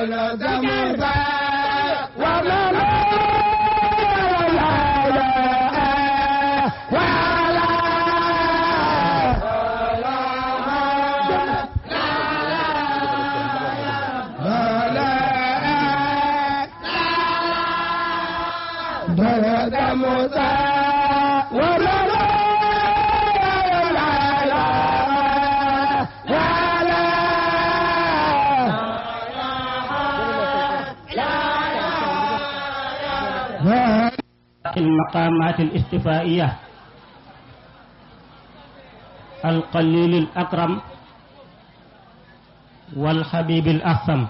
ولد موسى وما لا إله ولا ولد موسى وما لا إله ولا المقامات الاستفائية القليل الأكرم والحبيب الأحسن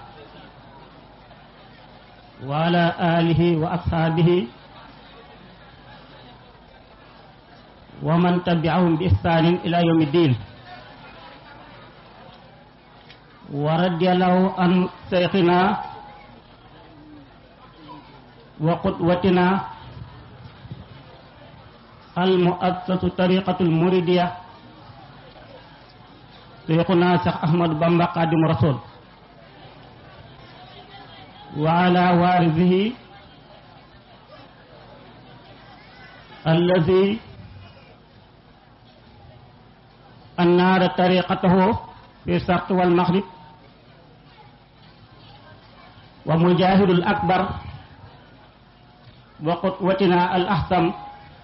وعلى آله وأصحابه ومن تبعهم بإحسان إلى يوم الدين ورضي الله عن شيخنا وقدوتنا المؤسسة طريقة المريدية شيخنا شيخ أحمد بامبا قادم رسول وعلى وارثه الذي أنار طريقته في الشرق والمغرب ومجاهد الأكبر وقدوتنا الأحسن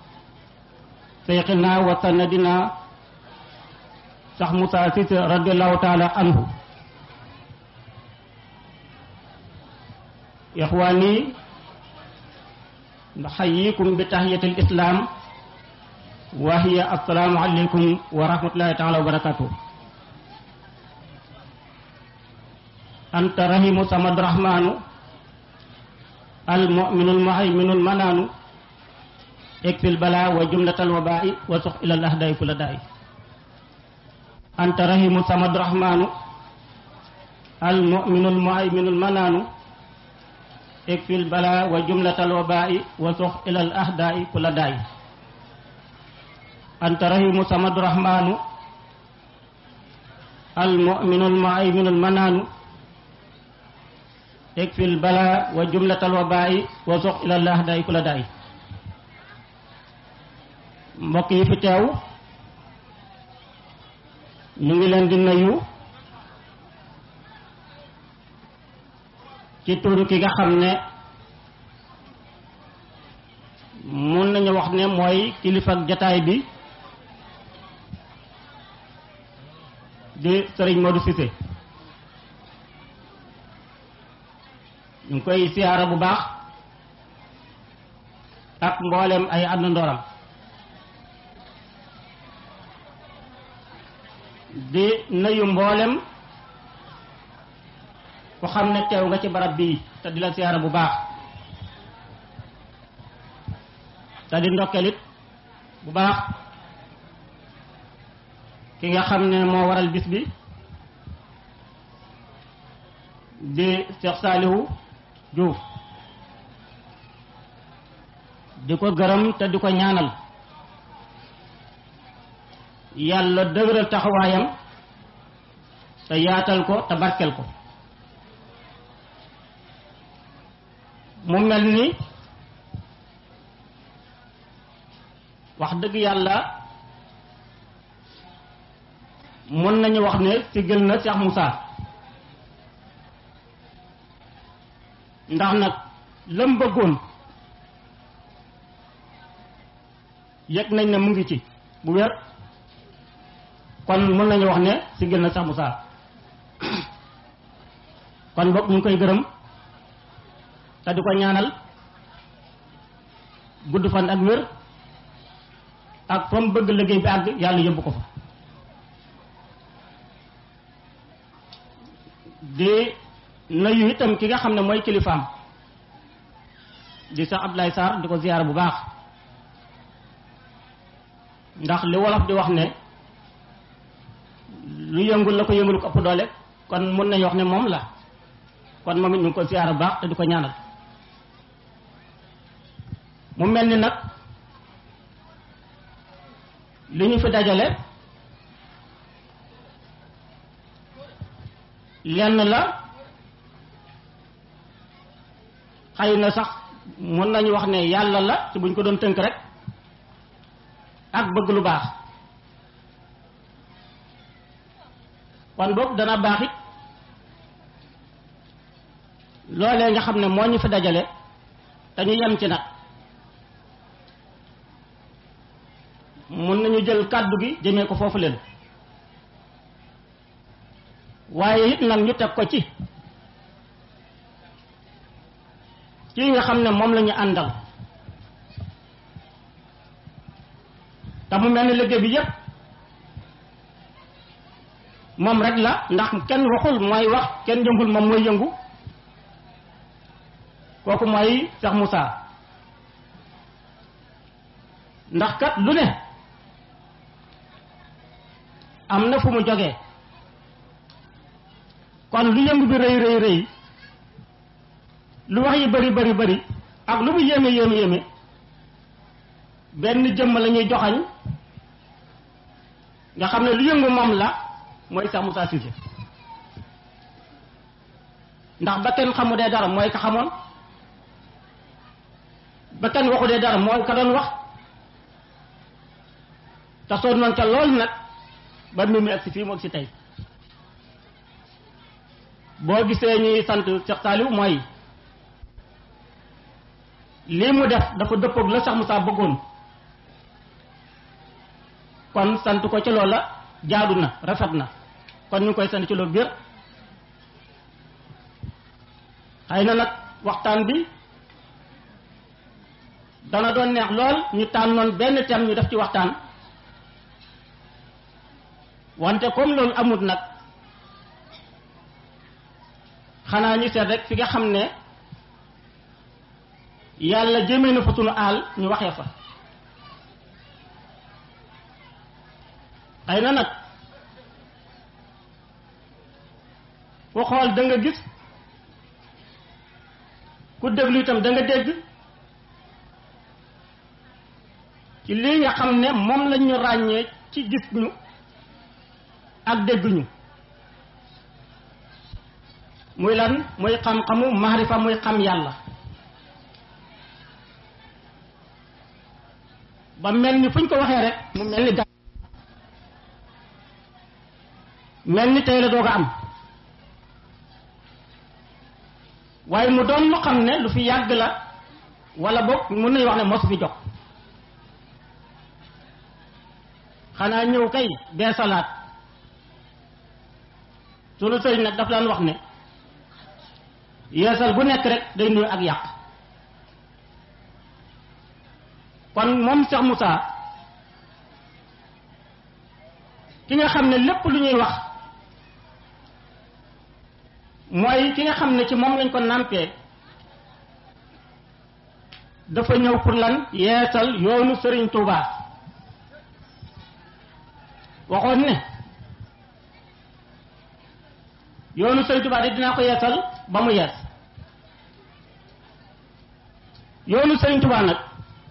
شيخنا وسندنا شيخ موسى سيسي رضي الله تعالى عنه إخواني نحييكم بتحية الإسلام وهي السلام عليكم ورحمة الله تعالى وبركاته أنت رحيم سمد رحمن المؤمن المهيمن المنان اكفي البلاء وجملة الوباء وسخ إلى الأهداء كل داء أنت رحيم سمد رحمن المؤمن المهيمن المنان اكفي البلاء وجملة الوباء وسخ إلى الأهداء كل داء أنت رحيم سمد رحمن المؤمن المهيمن المنان اكفي البلاء وجملة الوباء وسخ إلى الأهداء كل داء mbokk yi fi teew ñu ngi leen di nuyu ci turu ki nga xam ne mun nañu wax ne mooy kilifa ak jataay bi di Serigne Modou Cissé ñu ngi koy siyaara bu baax ak mboolem ay àndandooram di nuyu mboolem ku xam ne teew nga ci barab bii te di la siyaara bu baax te di ndokkelit bu baax ki nga xam ne moo waral bis bi di Cheikh Salihu Diouf di ko gërëm te di ko ñaanal yàlla dëgëral taxawaayam te yaatal ko te barkel ko mu mel ni wax dëgg yàlla mën nañu wax ne siggal na Cheikh Moussa ndax nag lam bëggoon yëg nañ ne mu ngi ci bu wér kon mën nañu wax ne siggal na Cheikh Moussa kon bokk ñu ngi koy gërëm te di ko ñaanal gudd fan ak wér ak fa mu bëgg liggéey bi àgg yàlla yóbbu ko fa di nuyu itam ki nga xam ne mooy kilifaam di sax Abdoulaye Sarr di ko ziyaar bu baax ndax li wolof di wax ne lu yëngul la ko yëngul ko ëpp doole kon mën nañu wax ne moom la kon moom it ñu ngi ko ziyaar bu baax te di ko ñaanal mu mel ni nag li ñu fi dajale lenn la xëy na sax mën nañu wax ne yàlla la ci buñ ko doon tënk rek ak bëgg lu baax kon boobu dana baax it loolee nga xam ne moo ñu fi dajale te ñu yem ci nag mun nañu jël kàddu gi jëmee ko foofu leen waaye it nag ñu teg ko ci kii nga xam ne moom la ñu àndal te mu mel ni liggéey bi yépp moom rek la ndax kenn waxul mooy wax kenn yëngul moom mooy yëngu kooku mooy Cheikh Moussa ndax kat lu ne am na fu mu jógee kon lu yëngu bi rëy rëy rëy lu wax yi bari bari bari ak lu mu yéeme yéeme yéeme benn jëmm la ñuy joxañ nga xam ne lu yëngu moom la mooy Cheikh Moussa Cissé ndax ba kenn xamu dee dara mooy ka xamoon ba kenn waxu dee dara mooy ka doon wax te soo noonu ca lool nag ba mbir mi ak si fii mu ak si tey boo gisee ñuy sant Cheikh Saliou mooy lii mu def dafa dëppoog la Cheikh Moussa bëggoon kon sant ko ci loolu la jaadu na rafet na kon ñu ngi koy sant ci loolu biir xëy na nag waxtaan bi dana doon neex lool ñu tànnoon benn thème ñu def ci waxtaan wante comme loolu amut nag xanaa ñu seet rek fi nga xam ne yàlla jëmee na fa sunu aal ñu waxee fa xëy na nag ku xool da nga gis ku déglu itam da nga dégg ci lii nga xam ne moom lañ ñu ràññee ci gis ñu ak dégg ñu muy lan muy xam-xamu maarifa muy xam yàlla ba mel ni fu ñu ko waxee rek mu mel ni gàtt mel ni tey la doog a am waaye mu doon lu xam ne lu fi yàgg la wala boog mun nañu wax ne mosu fi jox xanaa ñëw kay bee salaat sunu sëriñ nag daf daan wax ne yeesal bu nekk rek day nuyu ak yàq kon moom Cheikh Moussa ki nga xam ne lépp lu ñuy wax mooy ki nga xam ne ci moom lañ ko nàmpee dafa ñëw pour lan yeesal yoonu Sëriñ Touba waxoon ne yoonu Sëriñ Touba de dinaa ko yeesal ba mu yees yoonu Sëriñ Touba nag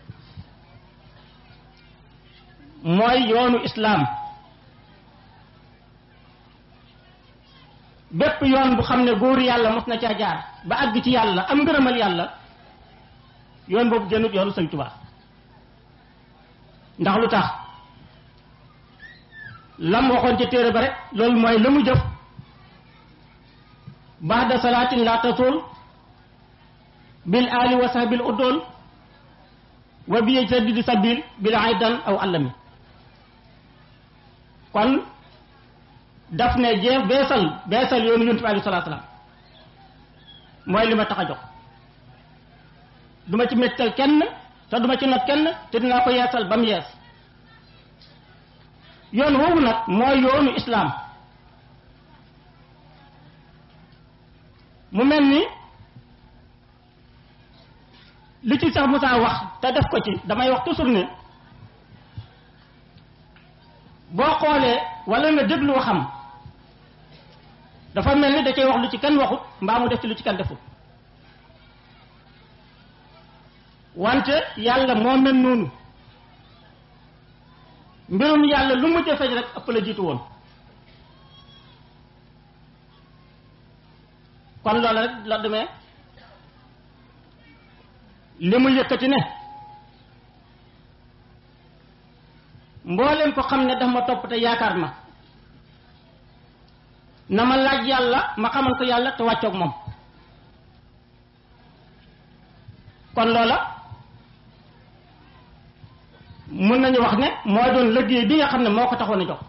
mooy yoonu islaam bépp yoon bu xam ne góor yàlla mos na caa jaar ba àgg ci yàlla am ngërëmal yàlla yoon boobu génnut yoonu Sëriñ Tuubaa ndax lu tax lam waxoon ci téere ba rek loolu mooy la mu jëf baada salaatin la tasul bil ali wa sahbil uddool wa bi yajtadidi sabil bil aidan aw allami kon daf ne jeex beesal beesal yoonu yonent bi alei salaa salaam mooy li ma tax a jox du ma ci mettal kenn te du ma ci not kenn te dinaa ko yeesal ba mu yees yoon woowu nag mooy yoonu islaam mu mel ni li ci sax Moussa wax te def ko ci damay wax toujours ne boo xoolee wala nga déglu waxam dafa mel ni da cay wax lu ci kenn waxut mbaa mu def ci lu ci kenn defut wante yàlla moo mel noonu mbirum yàlla lu mu jëfee rek ëpp la jiitu woon kon loolu rek la demee li mu yëkkati ne mbooleem ko xam ne daf ma topp te yaakaar ma na ma laaj yàlla ma xamal ko yàlla te wàccoog moom kon loola mën nañu wax ne moo doon liggéey bi nga xam ne moo ko taxoon a jox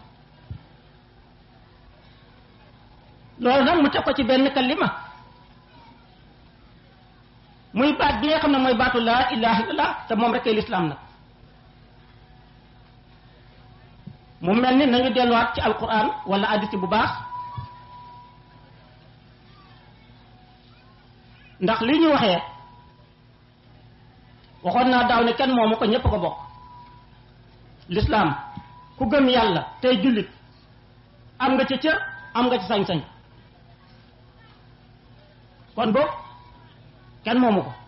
loolu nag mu teg ko ci benn kalima muy baat bi nga xam ne mooy baatu laa ilaha illallah te moom rek ay lislaam nag mu mel ni nañu delluwaat ci alquran wala addisi bu baax ndax li ñu waxee waxoon naa daaw ne kenn moomu ko ñépp ko bokk lislaam ku gëm yàlla tey jullit am nga ci cër am nga ci sañ-sañ kon boobu kenn moomu ko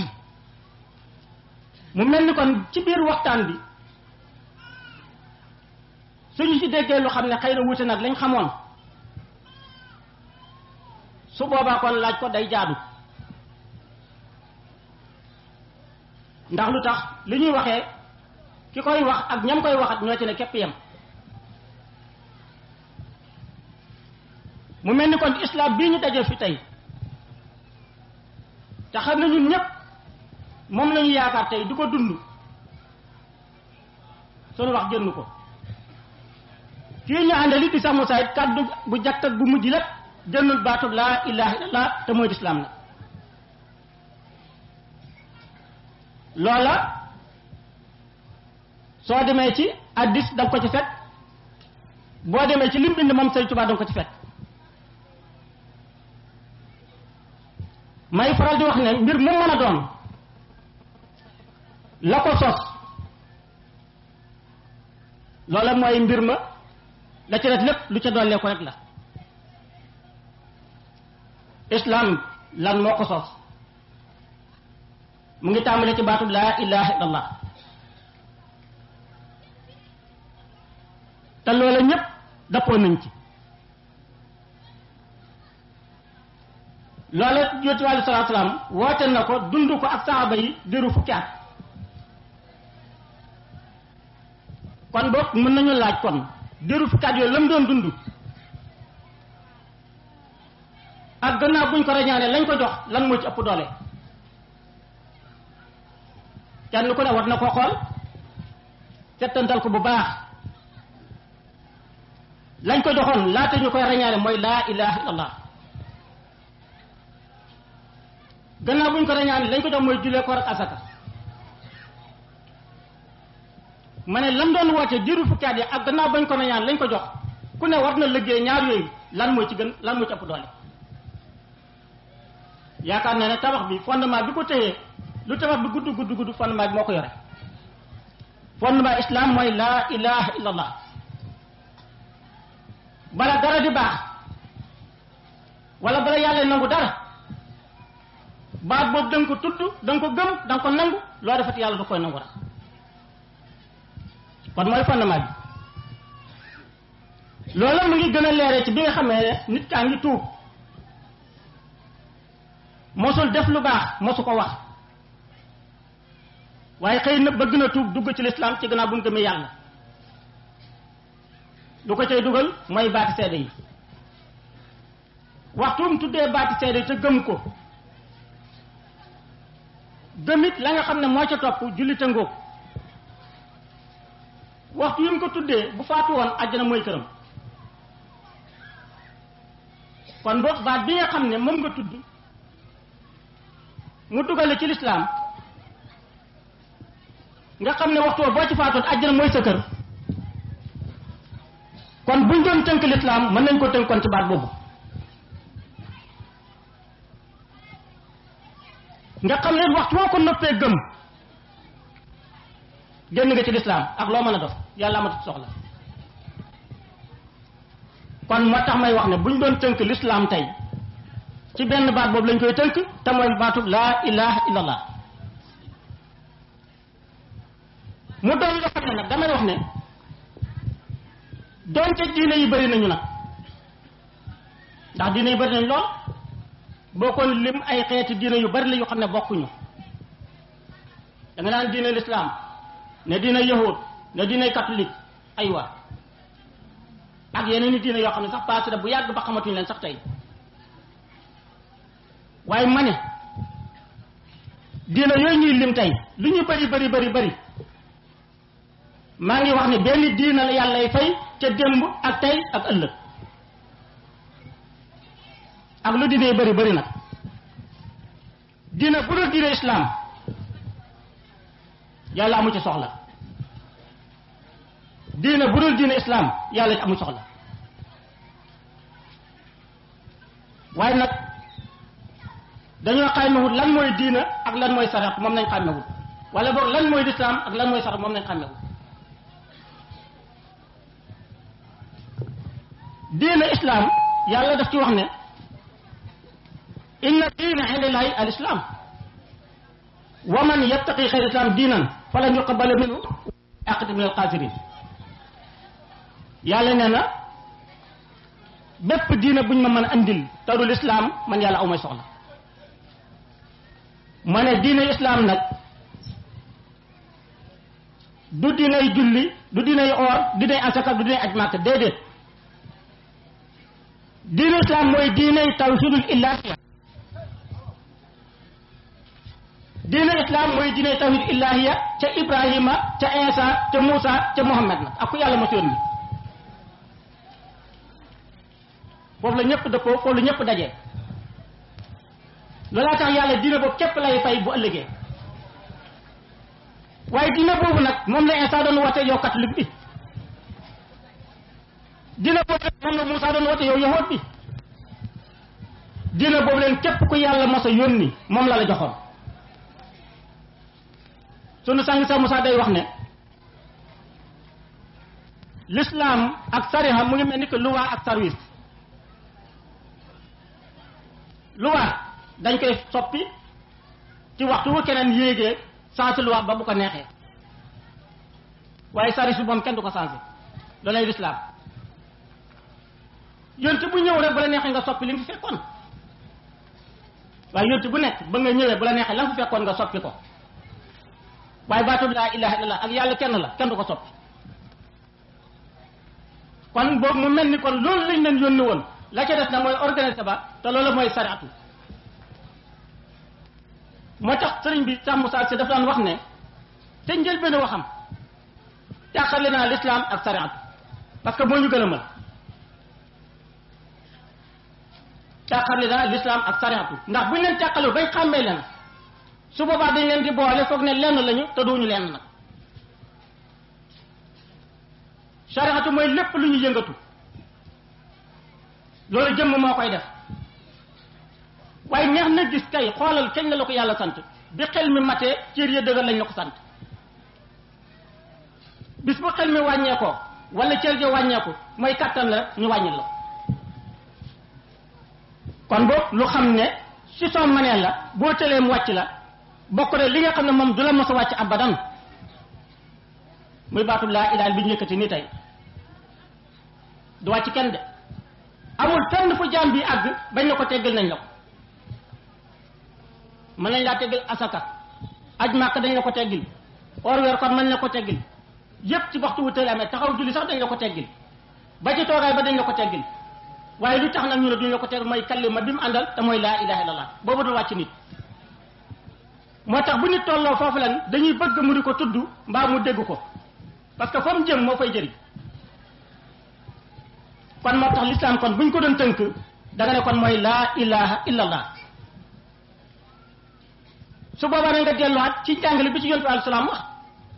mu mel ni kon ci biir waxtaan bi suñu ci déggee lu xam ne xëy na wuute nag lañ xamoon su boobaa kon laaj ko day jaadu ndax lu tax li ñuy waxee ki koy wax ak ñam koy waxat ñoo ci ne képp yem mu mel ni kon islam bii ñu dajee fi tey te xam ne ñun ñëpp moom la ñu yaakaar tey di ko dund sunu wax jënn ko kii ñu àndali di sax mu saayit kàddu bu jàkk ak bu mujj lépp jënnul baatub laa ilaha illallah te mooy lislaam nag loola soo demee ci addis danga ko ci fekk boo demee ci lim bind moom Sëriñ Tuubaa danga ko ci fekk may faral di wax ne mbir mu mën a doon la ko sos loola mooy mbir ma la ci def lépp lu ca dollee ko rek la islam lan moo ko sos mu ngi tàmbalee ci baatu laa ilaha illallah te loola ñépp dappoon nañ ci loola yonent bi aleyhi salaatu salaam woote na ko dund ko ak saxaaba yi diiru fukki at kon boog mën nañu laaj kon diiru fukki at yooyu la mu doon dund ak gannaaw buñ ko rañaane lañ ko jox lan moo ci ëpp doole kenn ku ne war na ko xool settantal ko bu baax lañ ko joxoon laata ñu koy rañaane mooy laa ilaha illallah gannaaw buñ ko rañaane lañ ko jox mooy julee koor ak asaka ma ne lam doon woote diiru fukki at yi ak gannaaw bañ ko rañaane lañ ko jox ku ne war na liggéey ñaar yooyu lan moo ci gën lan moo ci ëpp doole yaakaar naa ne tabax bi fondement bi ko téyee lu tabax bi gudd gudd gudd fondement bi moo ko yore fondement islam mooy laa ilaha illallah bala dara di baax wala bala yàlla nangu dara baat boobu da nga ko tudd da nga ko gëm da nga ko nangu loo defati yàlla du koy nangu rek kon mooy fondement bi loolu mu ngi gën a leeree ci bi nga xamee ne nit kaa ngi tuub mosul def lu baax mosu ko wax waaye xëy na bëgg na tuub dugg ci lislaam ci gannaaw bu mu gëmee yàlla lu ko cay dugal mooy baati seede yi waxtu mu tuddee baati seede yi te gëm ko gëmit la nga xam ne moo ca topp jullite ngóob waxtu yi mu ko tuddee bu faatu woon àjjana mooy këram kon boog baat bi nga xam ne moom nga tudd mu dugale ci lislaam nga xam ne waxtu boo ci faatoon àjjana mooy sa kër kon buñ doon tënk lislaam mën nañ ko tënkoon ci baat boobu nga xam ne waxtu woo ko noppee gëm génn nga ci lislaam ak loo mën a def yàlla amatu soxla kon moo tax may wax ne buñ doon tënk lislaam tey ci benn baat boobu lañ koy tënk te mooy baatub laa ilaha illallah mu doon loo xam ne nag damay wax ne doonte diine yi bëri nañu nag ndax diine yi bëri nañu lool boo ko lim ay xeeti diine yu bari la yu xam ne bokkuñu da nga naan diine l'islam ne diine yahud ne diine catholique aywa ak yeneen i diine yoo xam ne sax passé na bu yàgg ba xamatuñ leen sax tey waaye ma ne diine yooyu ñuy lim tey lu ñu bari bari bari bari maa ngi wax ne benn diine la yàllay fay ca démb ak tey ak ëllëg ak lu diine bari bari nag diine bu dul diine islam yàlla amu ci soxla diine bu dul diine islam yàlla ci amu soxla waaye nag dañoo xàmmewut lan mooy diina ak lan mooy sarax moom nañ xàmmewut wala boog lan mooy lislaam ak lan mooy sarax moom nañ xàmmewut diina islam yàlla daf ci wax ne inna diina indallahi al islam wa man yattaqi xayr islam diinan falan yuqbala minhu aqati min al xaasirin yàlla nee na bépp diina buñ ma mën a andil tadul islam man yàlla aw may soxla ma ne diine islam nag du diinay julli du diinay oor du diinay asaka du diinay aj màkka déedéet diine islam mooy diinay tawhidul illahiya diine islam mooy diinay tawhidul illahiya ca ibrahima ca insa ca muusa ca muhammad nag ak ku yàlla mos yónni foofu la ñëpp dëppoo foofu la ñëpp daje loolaa tax yàlla diine boobu képp lay fay bu ëllëgee waaye diine boobu nag moom la Insa doon woote yow catholique bi diine boobu nag moom la Moussa doon woote yow yahud bi diine boobu leen képp ku yàlla mos a yónni moom la la joxoon sunu sang sa Moussa day wax ne l'islam ak sariha mu ngi mel ni que loi ak service loi dañ koy soppi ci waxtu wu keneen yéegee changé loi ba bu ko neexee waaye service bi moom kenn du ko changé loolay lislaam yonte bu ñëw rek bu la neexee nga soppi li nga fi fekkoon waaye yonte bu nekk ba nga ñëwee bu la neexee la nga fi fekkoon nga soppi ko waaye baatub laa ilaha illallah ak yàlla kenn la kenn du ko soppi kon boobu mu mel ni kon loolu lañ leen yónni woon la ca des na mooy organiser ba te loolu mooy sariatu moo tax sëriñ bi sax Moussa si dafa daan wax ne te njëlbéen waxam tàqale naa l'islam ak sariatu parce que moo ñu gën a mën tàqale naa l'islam ak sariatu ndax buñ leen tàqalu bañ xàmmee leen su boobaa dañ leen di boole foog ne lenn lañu te duñu lenn nag sariatu mooy lépp lu ñu yëngatu loolu jëmm moo koy def waaye neex na gis kay xoolal kañ la la ko yàlla sant bi xel mi matee cër ya dëgër lañ la ko sant bis bu xel mi wàññeekoo wala cër ja wàññeeku mooy kattan la rek ñu wàññil la kon boobu lu xam ne si soo mënee la boo tëlee mu wàcc la bokk na li nga xam ne moom du la mos a wàcc abadan muy baatu laa ilaha bi ñu yëkkati nii tey du wàcc kenn de amul fenn fu jaam bi àgg bañ na ko teggal nañ la ko mën nañ laa teggal asaka aj màkk dañ la ko teggil or weer kon mën na ko teggil yépp ci waxtu wu tële amee taxaw julli sax dañ la ko teggil ba ci toogaay ba dañ la ko teggil waaye lu tax nag ñu ne duñ la ko teggil mooy kallima bi mu àndal te mooy laa ilaha illallah boobu du wàcc nit moo tax bu nit tolloo foofu lan dañuy bëgg mu di ko tudd mbaa mu dégg ko parce que fa mu jëm moo fay jëriñ kon moo tax l'islam kon buñ ko doon tënk da nga ne kon mooy laa ilaha illallah su boobaa na nga delluwaat ci jàngale bi ci yontu bi alei salaam wax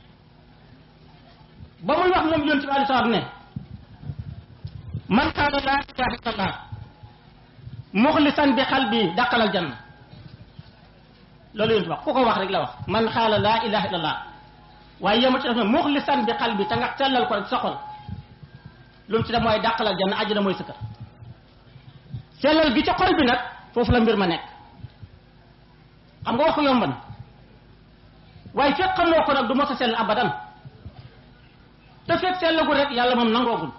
ba muy wax moom yontu bi alei salaam ne man qaala laa ilaha illallah muxlisan bi xalbi dàqalal janna loolu yontu wax ku ko wax rek la wax man qaala laa ilaha illallah waaye yemu ci def ne muxlisan bi xalbi te nga sellal ko rek soxol lu mu ci def mooy dàqalal janna àjjana mooy sëkkër sellal gi ca xol bi nag foofu la mbir ma nekk xam nga wax ko yomb na waaye fekk xamoo ko nag du mos a sell abadan te fekk sellagul rek yàlla moom nangoogul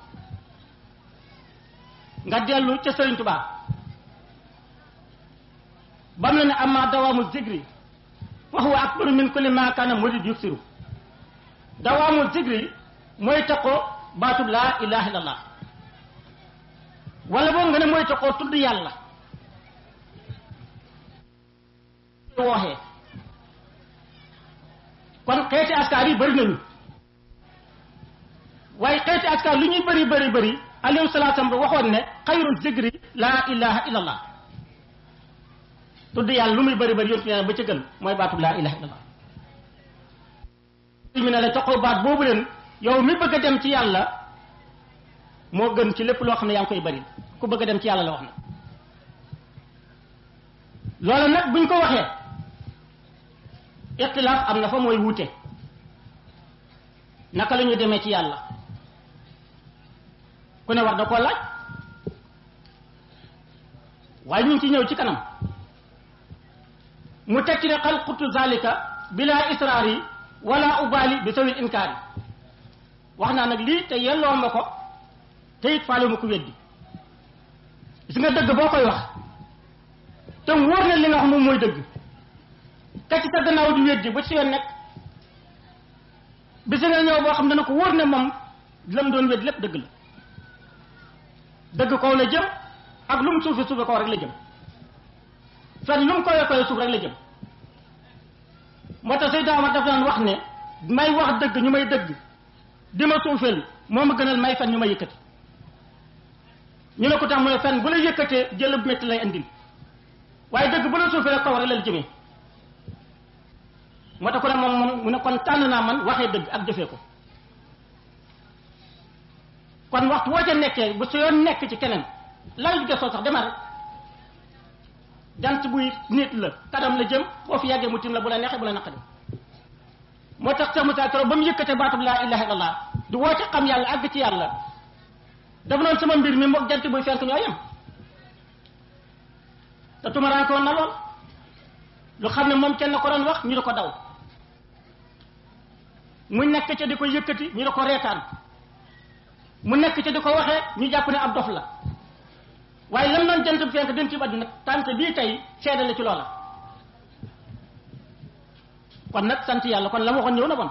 nga dellu ca Sëriñ Tuubaa bam la ne amma dawaamu zikri wa huwa akbaru min kulli ma kana murid yuksiru dawaamul zikri mooy taxoo baatub laa ilaha illallah wala boog nga ne mooy taxoo tudd yàlla wooxee kon xeeti askar yi bëri nañu waaye xeeti askar lu ñuy bëri bëri bëri alayhi salaatu salaam waxoon ne xayrul zikri laa ilaha illallah tudd yàlla lu muy bëri bëri yontu ne ba ca gën mooy baatub laa ilaha illallah mi ne la taxaw baat boobu leen yow mi bëgg a dem ci yàlla moo gën ci lépp loo xam ne yaa ngi koy bëri ku bëgg a dem ci yàlla la wax na loolu nag buñ ko waxee ixtilaaf am na fa mooy wuute naka la ñu demee ci yàlla ku ne war da koo laaj waaye ñu ngi ci ñëw ci kanam mu tekki ne xalqutu zalika bila israari wala ubali bi sawil inkaari wax naa nag lii te yelloo ma ko te it faale ma ko weddi gis nga dëgg boo koy wax te wóor na li nga wax moom mooy dëgg te ci sa gannaaw di weddi ba ci yoon nekk bisi nga ñëw boo xam dana ko wóor ne moom lam doon weddi lépp dëgg la dëgg kaw la jëm ak lu mu suufi suufi kaw rek la jëm fen lu mu koy koy suuf rek la jëm moo tax Seydina Omar daf daan wax ne may wax dëgg ñu may dëgg di ma suufeel moo ma gënal may fen ñu ma yëkkati ñu ne ko tax mu ne fen bu la yëkkatee jël bu métti lay andil waaye dëgg bu la suufee rek kaw rek la la jëmee moo tax ko ne moom moom mu ne kon tànn naa man waxee dëgg ak jëfee ko kon waxtu woo ca nekkee bu sa yoon nekk ci keneen lay gesoo sax demal rek jant buy nit la kanam la jëm boo fi yàggee mu tim la bu la neexee bu la naqari moo tax Cheikh Moussa Karo ba mu yëkkatee baatub laa ilaha illallah du woote xam yàlla àgg ci yàlla dafa noonu sama mbir mi moog jant buy fenk ñoo yem te tumaraanke woon na lool lu xam ne moom kenn ko doon wax ñu di ko daw mu nekk ca di ko yëkkati ñu di ko reetaan mu nekk ca di ko waxee ñu jàpp ne ab dof la waaye lam doon jant bi fenk dem ci àdduna tant bii tey seede la ci loola kon nag sant yàlla kon la ma waxoon ñëw na bon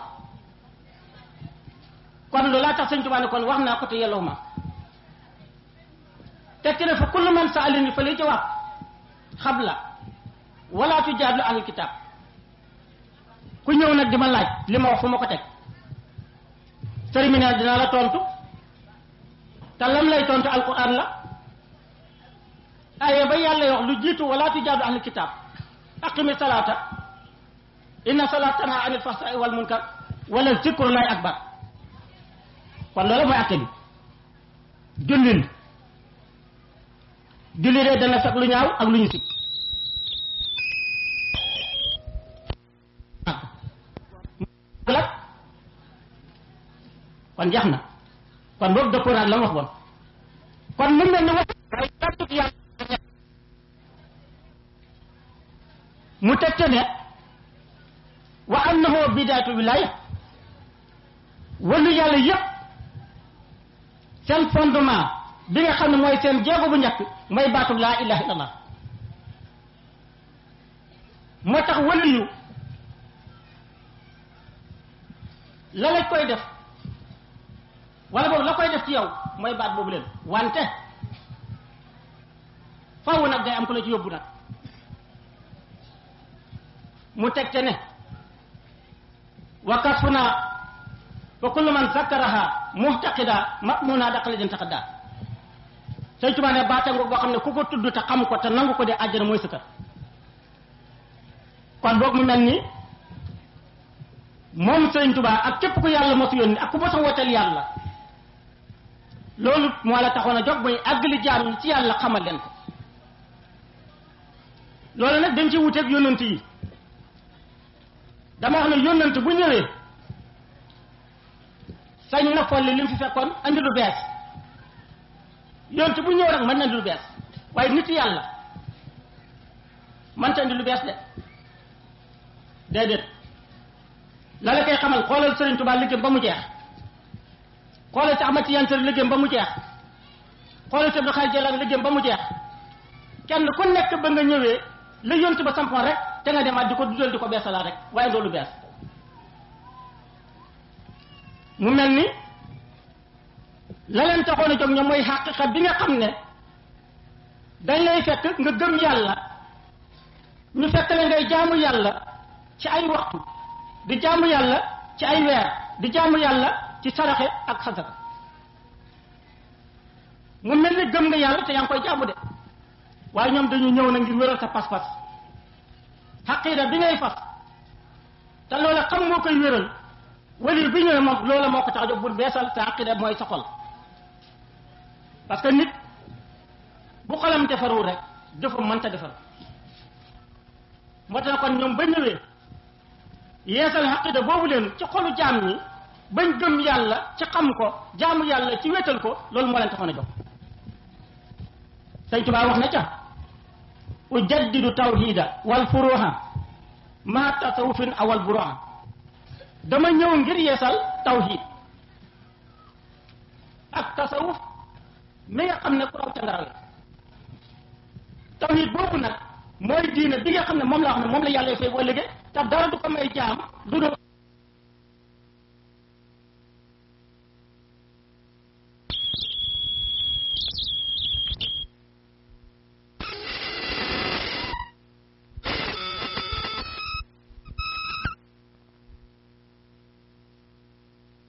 kon loolaa tax sëñ Tuubaa ne kon wax naa ko te yelloo ma tekki ne fa kullu man saalini fa lay jawaab xabla wala tujaadlu ahlul kitaab ku ñëw nag di ma laaj li ma wax fu ma ko teg sëriñ mi ne dinaa la tontu te lam lay tontu alquran la aye ba yàlla wax lu jiitu wala tujaadu ahlul kitaab aqimi salaata inna salaata tanha anil fahsai wal munkar wala zikrullahi akbar kon loolu mooy atte bi jullil julli de dana fekk lu ñaaw ak lu ñu sib la kon jeex na kon boobu dëppoo naag la mu wax bon kon mu mel ni wax waaye kàddug yàlla mu tegte ne wa annahu bidaatu wilaaya wàllu yàlla yépp seen fondement bi nga xam ne mooy seen jéego bu njëkk mooy baatub laa ilaha illallah moo tax wàllu yu la lañ koy def wala boobu la koy def ci yow mooy baat boobu leen wante faaw nag day am ko la ci yóbbu nag mu teg ca ne wa kasfuna fa kullu man zakkaraha muhtaqida ma'muna daqale den taqadda sëñ Tuubaa ne baata nga boo xam ne ku ko tudd te xam ko te nangu ko de àjjana mooy sa kër kon boog mu mel ni moom sëñ Tuubaa ak képp ku yàlla mosu yónni ak ku mos a wooteel yàlla loolu moo la taxoon a jóg mooy àggali jaam ñi ci yàlla xamal leen ko loolu nag dañ ci wuteeg yónnant yi dama wax ne yónnant bu ñëwee sañ na folli li mu fi fekkoon andi lu bees yónnant bu ñëw rek mën na andi lu bees waaye nit yàlla mënta andi lu bees de déedéet la la koy xamal xoolal Sëriñ Tuubaa liggéeyam ba mu jeex xoolal si Ahmad Tijaan Sërif liggéeyam ba mu jeex xoolal si Abdul Xaadir Jilaani liggéeyam ba mu jeex kenn ku nekk ba nga ñëwee la yontu ba sampoon rek te nga demaat di ko dudal di ko beesalaat rek waaye loolu bees mu mel ni la leen taxoon a jóg ñoom mooy xaqiqa bi nga xam ne dañ lay fekk nga gëm yàlla ñu fekk la ngay jaamu yàlla ci ay waxtu di jaamu yàlla ci ay weer di jaamu yàlla ci saraxe ak xasaka mu mel ni gëm nga yàlla te yaa ngi koy jaamu de waaye ñoom dañu ñëw na ngir wéral sa pas-pas xaqiida bi ngay fas te loola xam moo koy wéral wali bi ñëwee moom loola moo ko tax a jóg bu beesal sa xaqiida mooy sa xol parce que nit bu xolam defarul rek jëfam mënta defar moo tax kon ñoom ba ñëwee yeesal xaqida boobu leen ci xolu jaam ñi bañ gëm yàlla ci xam ko jaamu yàlla ci wétal ko loolu moo leen taxoon a jox Sëñ Tuubaa wax na ca ujaddidu tawhida wal furuha ma tasawufin awal buruha dama ñëw ngir yeesal tawhid ak tasawuf mi nga xam ne ku raw ca ngaraw yi tawhid boobu nag mooy diine bi nga xam ne moom la wax ne moom la yàlla fay boo liggéey te dara du ko may jaam du dul